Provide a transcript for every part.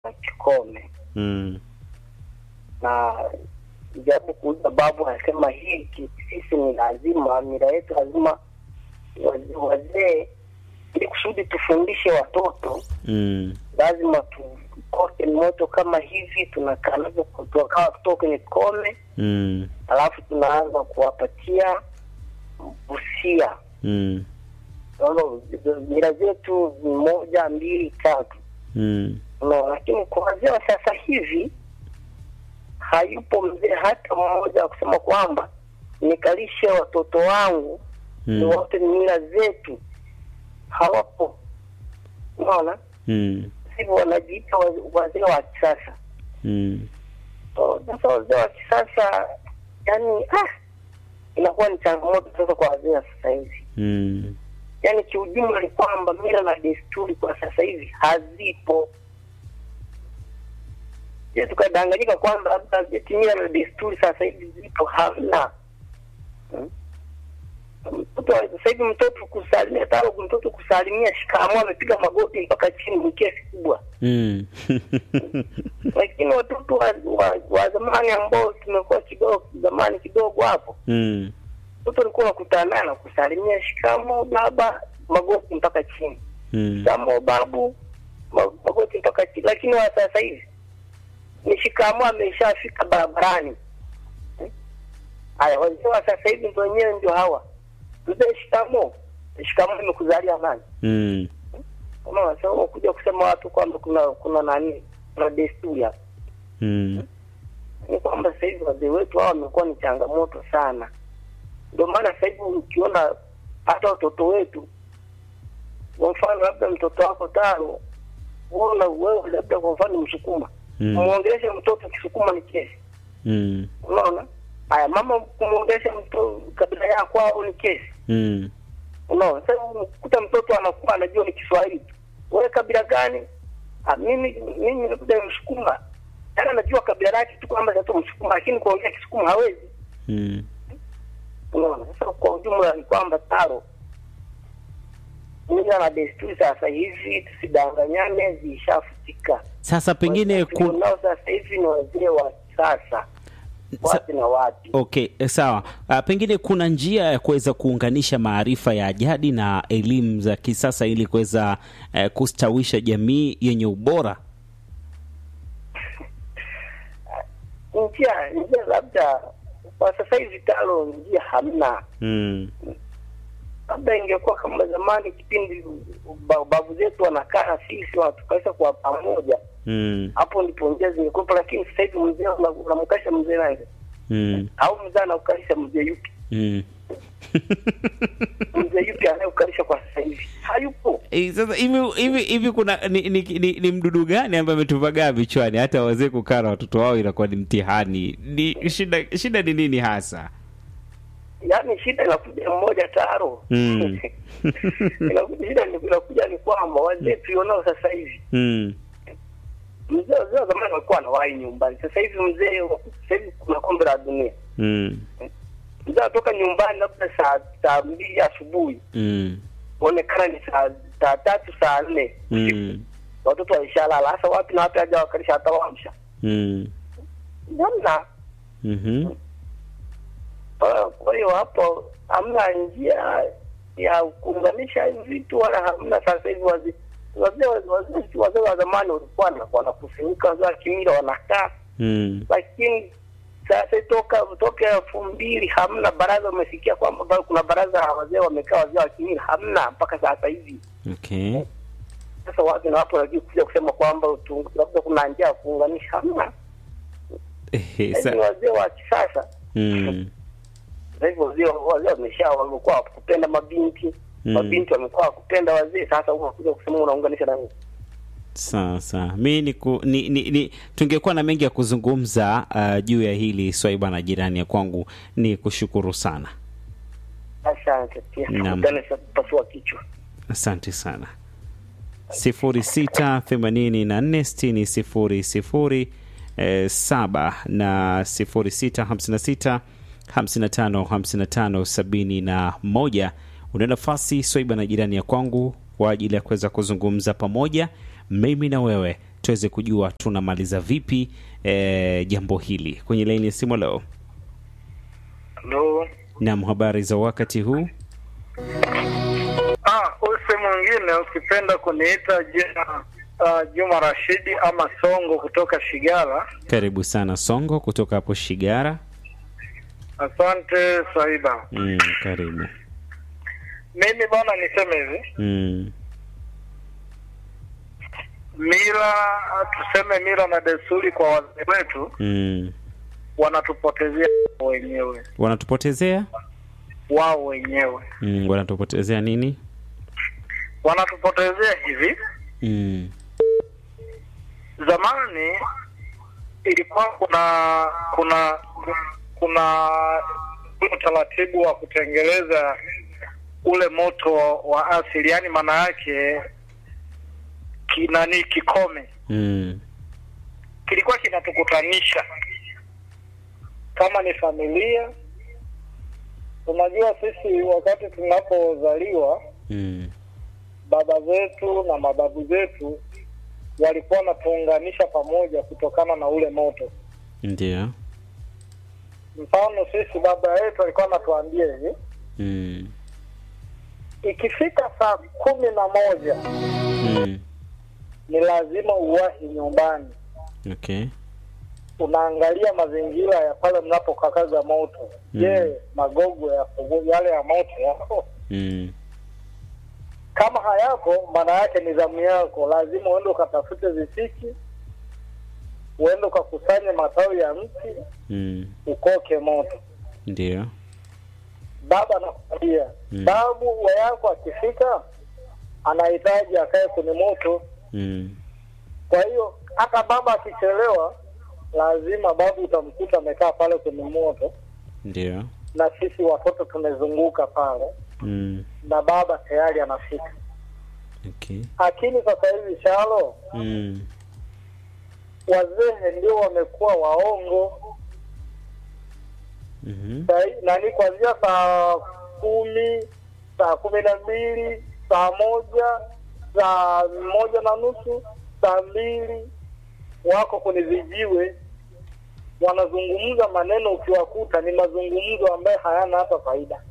na kikome mm. na japo kuuza babu anasema hiki sisi ni lazima mila yetu lazima wazee wazee ili kusudi tufundishe watoto Mm. lazima tukoke moto kama hivi tunakaa navyo tukawa kutoka kwenye kome Mm. alafu tunaanza kuwapatia usia Mm. Naona mila zetu ni moja mbili tatu Mm. no, lakini kwa wazee wa sasa hivi hayupo mzee hata mmoja wa kusema kwamba nikalishe watoto wangu ni Mm. wote ni mila zetu, hawapo. Unaona, Mm. hivyo wanajiita wa- wazee wa kisasa. Mm. So, Sasa wazee wa kisasa yani, ah, inakuwa ni changamoto sasa kwa wazee wa sasa hivi. Mm. Yani kiujumla ni kwamba mila na desturi kwa sasa hivi hazipo. Je, tukadanganyika kwamba labda eti mila na desturi sasa hivi zipo? Hamna. Hmm? Mtoto wa- sasa hivi mtoto kusalimia taro, mtoto kusalimia shikamoo, amepiga magoti mpaka chini, ni kesi kubwa. Mm. Lakini watoto wa, wa, wa zamani ambao tumekuwa kidogo zamani kidogo hapo Mm. mtoto alikuwa unakutana naye anakusalimia shikamo baba, magoti mpaka chini, Mm. shikamo babu, ma- magoti mpaka chini. Lakini wa sasa hivi ni shikamo, ameshafika barabarani. Eh? Haya, wazee wa sasa hivi ndio wenyewe ndio hawa, mzee shikamo, shikamo imekuzalia nani? Mm. Unaona, sasa unakuja kusema watu kwamba kuna kuna nani, kuna desturi hapa. Mm. Ni kwamba sasa hivi wazee wetu hawa wamekuwa ni changamoto sana. Ndio maana sasa hivi ukiona hata watoto wetu, kwa mfano labda mtoto wako tano, wewe wewe labda kwa mfano Msukuma, Mm. kumwongelesha mtoto Kisukuma ni kesi, Mm. unaona. Haya, mama kumwongelesha mtoto kabila yako au ni kesi, Mm. unaona. Sasa unakuta mtoto anakuwa anajua ni Kiswahili tu, wewe kabila gani? Ah, mimi mimi labda Msukuma, yaani anajua kabila lake tu kwamba ni Msukuma, lakini kuongea Kisukuma hawezi. Mm. Unaona, sasa kwa ujumla ni kwamba taro mila na desturi sasa hivi tusidanganyane, zishafutika. Sasa pengine Wazee ku... tulionao sasa hivi ni wazee wa kisasa, Sa... wapi na wapi. Okay, eh, sawa. Uh, pengine kuna njia ya kuweza kuunganisha maarifa ya jadi na elimu za kisasa ili kuweza uh, kustawisha jamii yenye ubora. Njia njia labda kwa sasa hivi talo njia hamna, Mm. labda ingekuwa kama zamani, kipindi ba- babu zetu wanakaa na sisi wanatukalisha kwa pamoja, Mm. hapo ndipo njia zingekuwepo. Lakini sasa hivi mzee una- unamkalisha mzee nani? Mm. au mzee anaukalisha mzee yupi? Mm. mzee yupi anayekalisha kwa sasa hivi hayupo. Eh, Sasa hivi hivi hivi kuna ni, ni, ni, ni mdudu gani ambaye ametuvagaa vichwani hata wazee kukaa na watoto wao inakuwa ni mtihani? Ni shida shida ni nini hasa? Yaani shida inakuja mmoja taro Mm. inakuja shida ni- inakuja ni kwamba wazee tulionao sasa hivi, Mm. mzee wazee wa zamani walikuwa wanawahi nyumbani. Sasa hivi mzee wa- sasa hivi kuna kombe la dunia, Mm. mzee anatoka nyumbani labda saa saa mbili asubuhi, Mm. kuonekana ni saa saa tatu saa nne usiku. Mm. watoto waishalala. Hasa wapi na wapi haja wakalisha hata wamsha Mm. namna Mhm. Kwa- Kwa hiyo hapo hamna njia ya kuunganisha hivi vitu wala hamna. Sasa hivi wazee wazee wazee wazee wa zamani walikuwa na- wanakusanyika, wazee wa kimila wanakaa, Mm. lakini sasa toka toka elfu mbili hamna baraza. Umesikia kwamba bado kuna baraza la wazee wamekaa, wazee wa kimila hamna mpaka sasa hivi. Okay. Sasa watu na watu wanajua kuja kusema kwamba tu- labda kuna njia ya kuunganisha, hamna. Eh, Sasa sa- hivi wazee wa kisasa Mm. Sasa hivi wazee wazee wamesha wamekuwa wakupenda mabinti Mm. mabinti wamekuwa wakupenda wazee. Sasa unakuja kusema unaunganisha na nini? Sasa mi ni, ku, ni, ni, ni tungekuwa na mengi ya kuzungumza uh, juu ya hili swaiba na jirani ya kwangu. Ni kushukuru sana, Asante pia, Naam. tukutane sa- pasua kichwa. asante sana. sifuri sita themanini na nne sitini sifuri sifuri eh, saba na sifuri sita hamsini na sita hamsini na tano hamsini na tano sabini na moja. Una nafasi swaiba na jirani ya kwangu kwa ajili ya kuweza kuzungumza pamoja mimi na wewe tuweze kujua tunamaliza vipi eh, jambo hili kwenye laini ya simu leo. Ndo Naam, habari za wakati huu? ah, use mwingine ukipenda kuniita jina uh, Juma Rashidi ama Songo kutoka Shigala. Karibu sana Songo kutoka hapo Shigara. Asante Swaiba. Mm, karibu. Mimi bwana, niseme hivi, Mm, mila tuseme mila na desturi kwa wazee wetu mm. wanatupotezea wenyewe Wanatupotezea wao wenyewe, mm, wanatupotezea nini? wanatupotezea hivi. Mm, Zamani ilikuwa kuna kuna kuna utaratibu wa kutengeleza ule moto wa asili, yaani maana yake kinani kikome mm, kilikuwa kinatukutanisha kama ni familia. Unajua, sisi wakati tunapozaliwa mm, baba zetu na mababu zetu walikuwa wanatuunganisha pamoja kutokana na ule moto. ndio. Mfano, sisi baba yetu alikuwa anatuambia hivi, Mm, ikifika saa kumi na moja mm, ni lazima uwahi nyumbani, okay. unaangalia mazingira ya pale mnapokakaza moto. Mm. Je, magogo ya yale ya moto yapo? Mm, Kama hayapo, maana yake ni zamu yako, lazima uende ukatafute visiki, uende ukakusanye matawi ya mti, mm, ukoke moto. ndio. Baba anakwambia Mm. babu wa yako akifika, anahitaji akae kwenye moto. Mm, Kwa hiyo hata baba akichelewa, lazima babu utamkuta amekaa pale kwenye moto, ndio. na sisi watoto tumezunguka pale, Mm, na baba tayari anafika. okay. Lakini sasa hivi shalo, Mm, wazee ndio wamekuwa waongo mhm, Sai- nani, kuanzia saa kumi, saa kumi na mbili, saa moja, saa moja na nusu, saa mbili, wako kwenye vijiwe wanazungumza maneno, ukiwakuta ni mazungumzo ambayo hayana hata faida.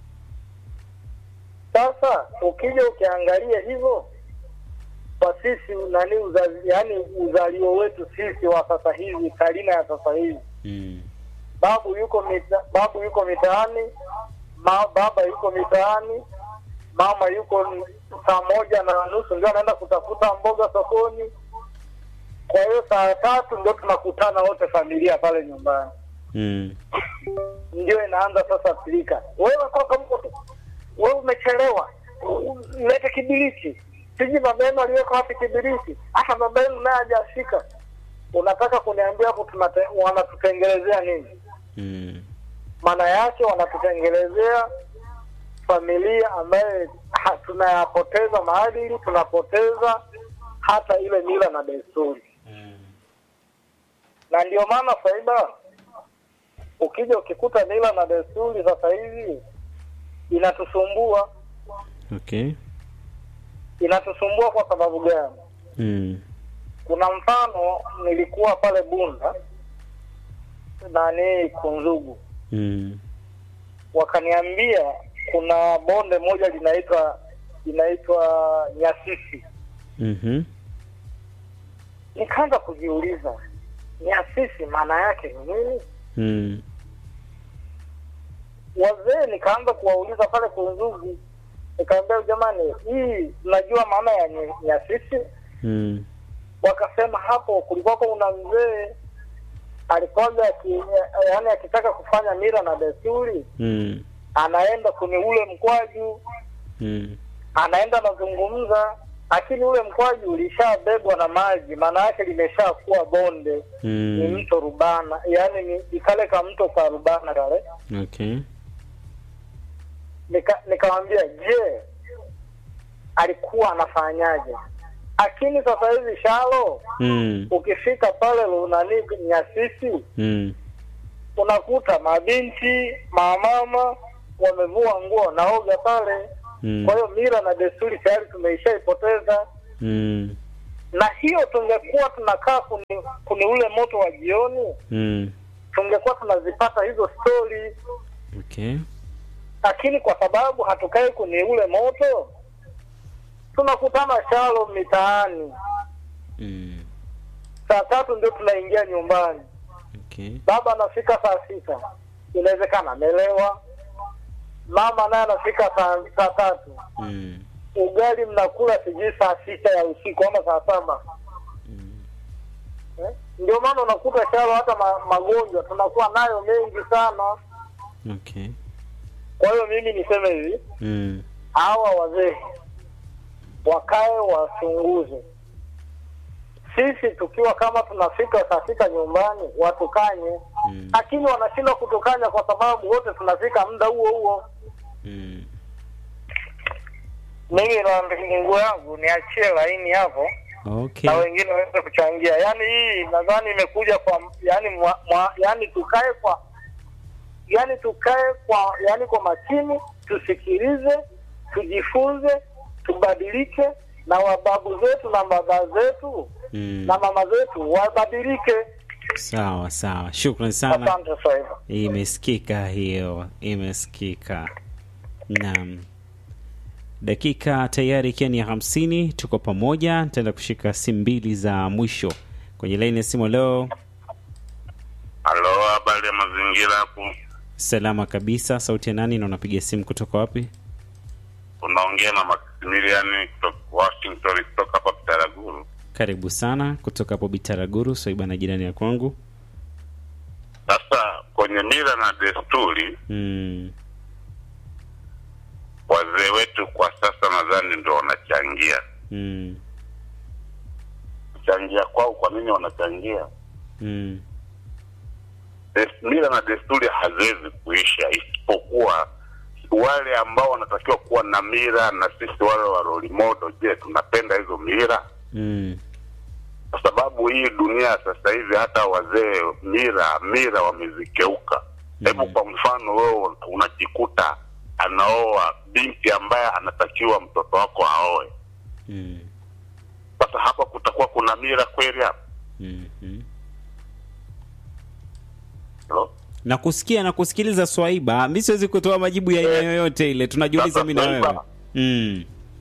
Sasa ukija ukiangalia hivyo kwa sisi nani uzazi, yani uzalio wetu sisi wa sasa hivi, karina ya sasa hivi mm, babu yuko mita, babu yuko mitaani ma, baba yuko mitaani mama yuko n- saa moja na nusu ndio anaenda kutafuta mboga sokoni kwa hiyo saa tatu ndio tunakutana wote familia pale nyumbani mm, ndio inaanza sasa pilika wewe kaka mko wewe umechelewa U- lete kibiriti siji baba yenu aliweka wapi kibiriti hata baba yenu naye hajafika unataka kuniambia hapo tunate- wanatutengelezea nini mm, maana yake wanatutengelezea familia ambaye ha- tunayapoteza maadili, tunapoteza hata ile mila na desturi, na ndio maana faida, ukija ukikuta mila na desturi sasa hivi inatusumbua. okay. Inatusumbua kwa sababu gani? Mm, Kuna mfano, nilikuwa pale Bunda nani Kunzugu, mm, wakaniambia kuna bonde moja linaitwa linaitwa Nyasisi. mhm, Nikaanza kujiuliza Nyasisi maana yake ni nini? mm, Wazee nikaanza kuwauliza pale Kunzugu, nikaambia jamani, hii mnajua maana ya Ny- Nyasisi? mm, Wakasema hapo kulikuwako una mzee alikuwaga aki- yaani akitaka kufanya mila na desturi mm, anaenda kwenye ule mkwaju mm, anaenda anazungumza, lakini ule mkwaju ulishabebwa na maji, maana yake limeshakuwa bonde, ni mm, mto Rubana, yaani ni ni kale ka mto ka Rubana kale. okay. Nika- Nikamwambia, je, alikuwa anafanyaje? Lakini sasa hivi shalo, Mm, ukifika pale nani Nyasisi, mm, unakuta mabinti mamama wamevua nguo naoga pale. mm, Kwa hiyo mila na desturi tayari tumeishaipoteza. mm, na hiyo tungekuwa tunakaa kuni, kuni ule moto wa jioni, Mm. tungekuwa tunazipata hizo stori, Okay. lakini kwa sababu hatukai kwenye ule moto, tunakutana shalo mitaani. Mm. Saa tatu ndio tunaingia nyumbani, Okay. baba anafika saa sita, inawezekana amelewa, mama naye anafika saa saa tatu, Mm. ugali mnakula sijui saa sita ya usiku ama saa saba Mm. eh? Ndio maana unakuta shalo hata ma, magonjwa tunakuwa nayo mengi sana. Okay. Kwa hiyo mimi niseme hivi, Mm. hawa wazee wakae wachunguze. Sisi tukiwa kama tunafika saa sita nyumbani watukanye, Mm. lakini wanashindwa kutukanya kwa sababu wote tunafika muda huo huo. Mm. Mimi na nguo yangu niachie laini hapo Okay. na wengine waweze kuchangia. Yaani hii nadhani imekuja kwa yani mwa, mwa, yani tukae kwa yani tukae kwa yani kwa makini, tusikilize, tujifunze, tubadilike, na wababu zetu na baba zetu Mm. na mama zetu wabadilike. Sawa sawa, shukran sana. Asante sana. Imesikika hiyo, imesikika. Naam, dakika tayari ikiwa ni ya hamsini, tuko pamoja. Nitaenda kushika simu mbili za mwisho kwenye laini ya simu. Leo Halo, habari ya mazingira hapo? salama kabisa. Sauti ya nani na unapiga simu kutoka wapi? Unaongea na Maximilian kutoka Washington, kutoka hapa Bitaraguru. Karibu sana kutoka hapo Bitaraguru, Swaiba na jirani ya kwangu. Sasa kwenye mila na desturi, Mm, wazee wetu kwa sasa nadhani ndo wanachangia. mm, Kuchangia kwao, kwa nini wanachangia? mm, Des- Mila na desturi haziwezi kuisha, isipokuwa wale ambao wanatakiwa kuwa na mila na sisi wale wa role model. Je, tunapenda hizo mila? mm, kwa sababu hii dunia sasa hivi hata wazee mira mira wamezikeuka. Hebu Mm. kwa mfano wewe unajikuta anaoa binti ambaye anatakiwa mtoto wako aoe. mm, Sasa hapa kutakuwa kuna mira kweli hapa? mm, mm. Hello? na kusikia na kusikiliza Swaiba, mi siwezi kutoa majibu ya aina yoyote ile, tunajiuliza Sasa mi na wewe. Swaiba. Mm,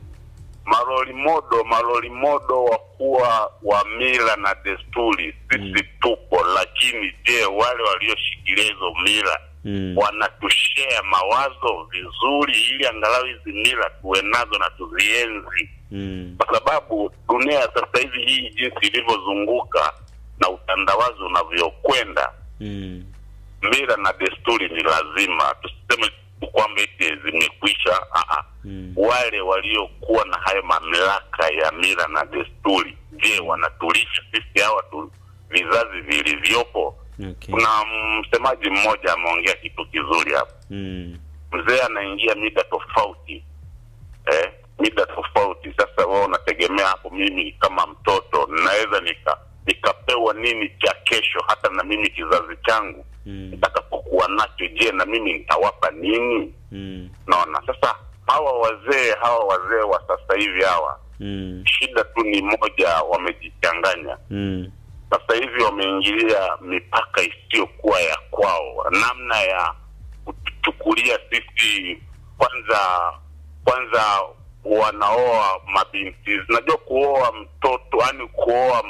Maroli modo maroli modo wa kuwa wa mila na desturi sisi Mm. tupo, lakini je, wale walioshikilia hizo mila mm, wanatushea mawazo vizuri, ili angalau hizi mila tuwe nazo na tuzienzi, mm, kwa sababu dunia ya sasa hivi hii jinsi ilivyozunguka na utandawazi unavyokwenda, mm, mila na desturi ni lazima. Tusiseme tu kwamba eti zimekwisha. Aa, mm. wale waliokuwa na hayo mamlaka ya mila na desturi, je, wanatulisha sisi hawa tu vizazi vilivyopo? Okay. Kuna msemaji mmoja ameongea kitu kizuri hapa Mm, mzee anaingia mida tofauti eh, mida tofauti. Sasa wewe unategemea hapo, mimi kama mtoto naweza nika nikapewa nini cha kesho, hata na mimi kizazi changu mm, nitakapokuwa nacho, je, na mimi nitawapa nini? mm, Naona sasa hawa wazee hawa wazee wa sasa hivi hawa, mm, shida tu ni moja, wamejichanganya mm, sasa hivi wameingilia mipaka isiyokuwa ya kwao, namna ya kutuchukulia sisi. Kwanza kwanza wanaoa mabinti, najua kuoa mtoto, yani kuoa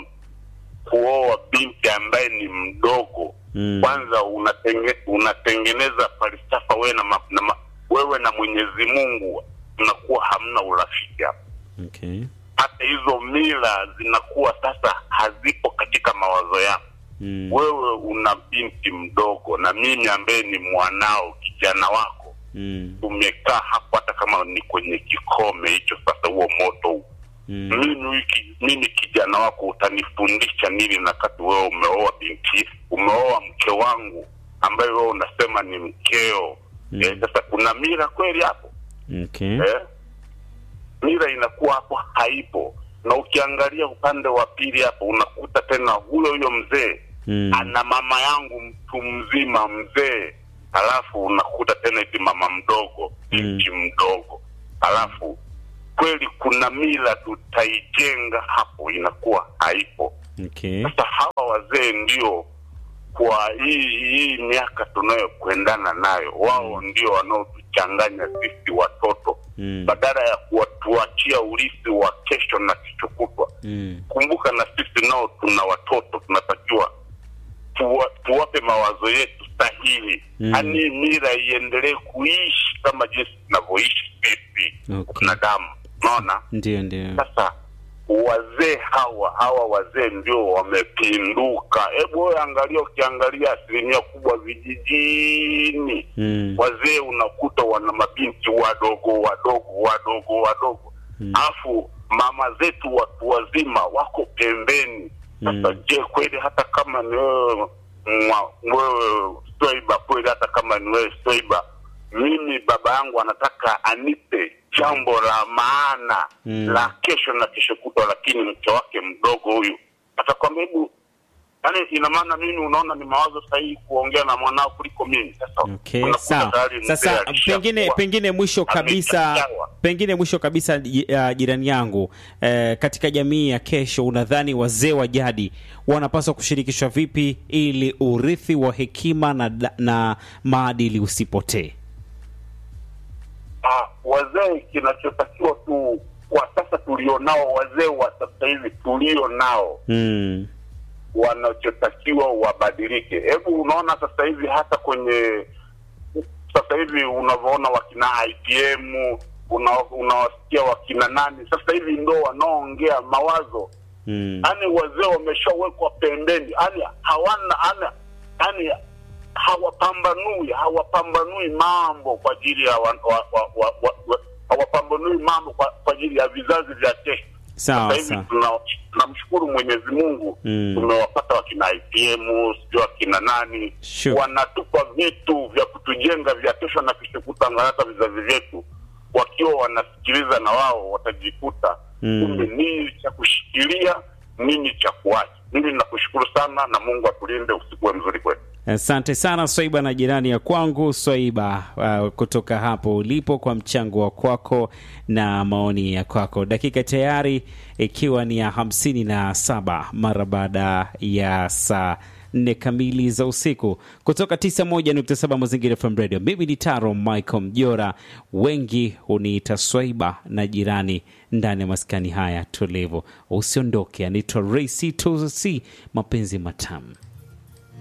kuoa binti ambaye ni mdogo mm. kwanza unatenge, unatengeneza falsafa wewe na, ma, na ma, wewe na Mwenyezi Mungu mnakuwa hamna urafiki hapo Okay. hata hizo mila zinakuwa sasa hazipo katika mawazo yako. Mm, Wewe una binti mdogo na mimi ambaye ni mwanao, kijana wako, mm, tumekaa hapo, hata kama ni kwenye kikome hicho, sasa huo moto huu mm, mimi wiki, mimi kijana wako utanifundisha nini? na kati wewe umeoa binti, umeoa mke wangu ambaye wewe unasema ni mkeo. Mm. Eh, sasa kuna mila kweli hapo? okay. eh? mila inakuwa hapo haipo, na ukiangalia upande wa pili hapo unakuta tena huyo huyo mzee Mm, ana mama yangu mtu mzima mzee, halafu unakuta tena eti mama mdogo binti mdogo, halafu kweli kuna mila tutaijenga hapo, inakuwa haipo. Okay. Sasa hawa wazee ndio kwa hii hii miaka tunayokwendana nayo, wao ndio wanaotuchanganya sisi watoto Mm. badala ya kuwatuachia urithi wa kesho na kesho kutwa. Mm. Kumbuka na sisi nao tuna watoto, tunatakiwa tuwa, tuwape mawazo yetu sahihi, Mm. yaani mila iendelee kuishi kama jinsi tunavyoishi sisi Okay. wanadamu. Unaona? Ndio, ndio. Sasa wazee hawa hawa wazee ndio wamepinduka. Hebu wewe angalia, ukiangalia asilimia kubwa vijijini Mm. wazee unakuta wana mabinti wadogo wadogo wadogo wadogo alafu mama zetu watu wazima wako pembeni. Sasa Mm. je, kweli hata kama ni wewe mwa- wewe Swaiba, kweli hata kama ni wewe Swaiba, mimi baba yangu anataka anipe jambo la maana Mm. la kesho na kesho kutwa, lakini mke wake mdogo huyu atakwambia hebu Yaani ina maana mimi unaona ni mawazo sahihi kuongea na mwanao kuliko mimi. Sasa Okay, unakuta sawa. tayari mzee Sasa alishakuwa pengine pengine mwisho kabisa ameshachawa. pengine mwisho kabisa ji- uh, jirani yangu eh, katika jamii ya kesho unadhani wazee wa jadi wanapaswa kushirikishwa vipi ili urithi wa hekima na, da- na maadili usipotee? Ah, wazee kinachotakiwa tu kwa sasa tulionao, wazee wa sasa hivi tulio nao Mm. wanachotakiwa wabadilike. Hebu unaona sasa hivi hata kwenye sasa hivi unavyoona wakina IPM una- unawasikia wakina nani sasa hivi ndo wanaoongea mawazo Mm. yani wazee wameshawekwa pembeni, yani hawana yani, yani hawapambanui hawapambanui mambo kwa ajili ya wa, wa, wa, wa, wa, wa, hawapambanui mambo kwa, kwa ajili ya vizazi vya kesho. Sawa, Sasa hivi sawa. tuna- tunamshukuru Mwenyezi Mungu Mm. tumewapata wakina IPM sijui wakina nani Sure. wanatupa vitu vya kutujenga vya kesho na kesho kutwa, angalau hata vizazi vyetu wakiwa wanasikiliza na wao watajikuta Mm. kumbe nini cha kushikilia, nini cha kuacha. Mimi nakushukuru sana na Mungu atulinde, usiku we mzuri kwetu. Asante sana Swaiba na jirani ya kwangu Swaiba, uh, kutoka hapo ulipo kwa mchango wa kwako na maoni ya kwako. Dakika tayari ikiwa ni ya hamsini na saba mara baada ya saa nne kamili za usiku kutoka 91.7 Mazingira FM Radio. Mimi ni Taro Michael Mjora, wengi huniita Swaiba na jirani ndani ya maskani haya tulivu. Usiondoke, anaitwa Ray C2C, mapenzi matamu.